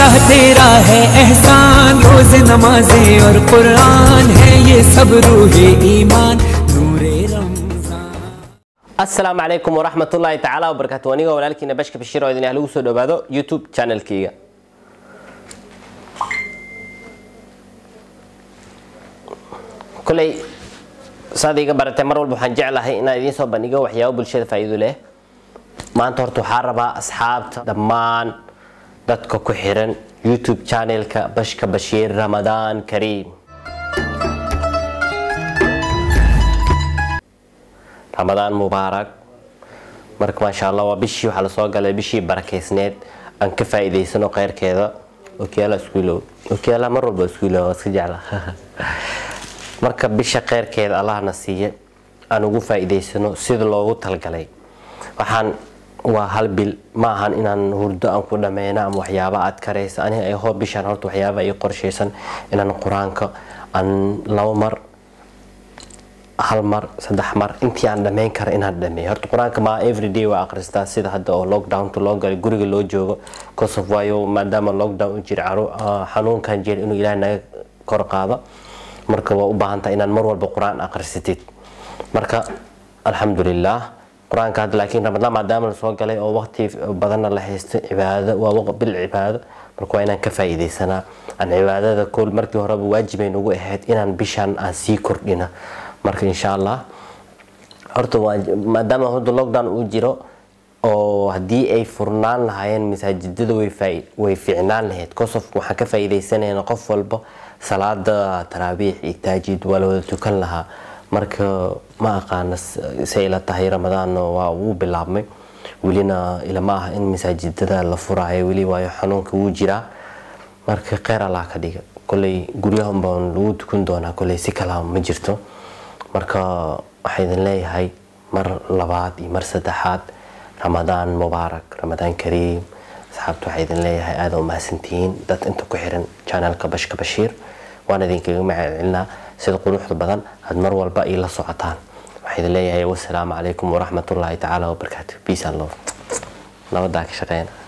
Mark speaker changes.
Speaker 1: अल्लाह तेरा है एहसान रोज नमाजें और कुरान है ये सब रूहे ईमान नूरे Ramzan
Speaker 2: asalaamu calaykum waraxmat ullaahi tacaala wabarakaatu anigoo walaalkiina bashka bashiir oo idin ah lagu soo dhowaado youtube channelkeyga koley saad iga baratay mar walba waxaan jeclahay inaan idiin soo bandhigo waxyaabo bulshada faa'iido leh maanta horta waxaa rabaa asxaabta dhammaan dadka ku xiran youtube channelka bashka bashiir ramadaan kariim ramadaan mubaarak marka maasha allah waa bishii waxaa lasoo galay bishii barakeysneed aan ka faa'iidaysano kheyrkeeda okiyaala iskuulow okiyaala mar walba iskuulow waa iska jecla marka bisha kheyrkeeda allahna siiye aan ugu faa'iidaysano sida loogu talgalay waxaan waa hal bil ma ahan inaan hurdo aan ku dhameyno ama waxyaaba aad karaysa aniga ay hoo bishaan horta waxyaaba ay qorshaysan inaan qur-aanka aan labo mar hal mar saddex mar intii aan dhammayn kara inaan dhameeyo horta qur-aanka maa everyday waa akhristaa sida hadda oo lockdownta loo galay guriga loo joogo kosof waayo maadaama lockdown u jira caru xanuunkan jira inuu ilaahay naga kor qaado marka waa u baahan tahay inaan mar walba qur-aan akhrisatid marka alxamdulilah qur-aanka hadda laakiin ramadaan maadaama la soo galay oo waqti badanna la haysto cibaado waa bil cibaado marka waa inaan ka faa'iidaysanaa aan cibaadada kool markii horeba waajibay nagu ahayd inaan bishaan aan sii kordhino marka insha allah horta maadaama hadda lockdown uu jiro oo haddii ay furnaan lahaayeen masaajidada way fiicnaan lahayd kosof waxaan ka faa'iidaysanayna qof walba salaada taraabiix iyo taajid waa la wada tukan lahaa marka ma aqaana say ila tahay ramadaan waa uu bilaabmay welina ilama ah in masaajidada la furaayo weli waayo xanuunka wuu jiraa marka kheyr allah ka dhiga koley guryahan baan lagu tukan doonaa koley si kala ma jirto marka waxaa idin leeyahay mar labaad iyo mar saddexaad ramadaan mubaarak ramadaan kariim asxaabta waxaa idin leeyahay aada u mahadsantihiin dad inta ku xiran channelka bashka bashiir waan idinkaga macacelinaa sida quruxda badan aad mar walba ii la socotaan waxaa idin leeyahay wasalaamu calaykum waraxmatullaahi tacaala wabarakaatu peace and love nabadaa ka shaqeyn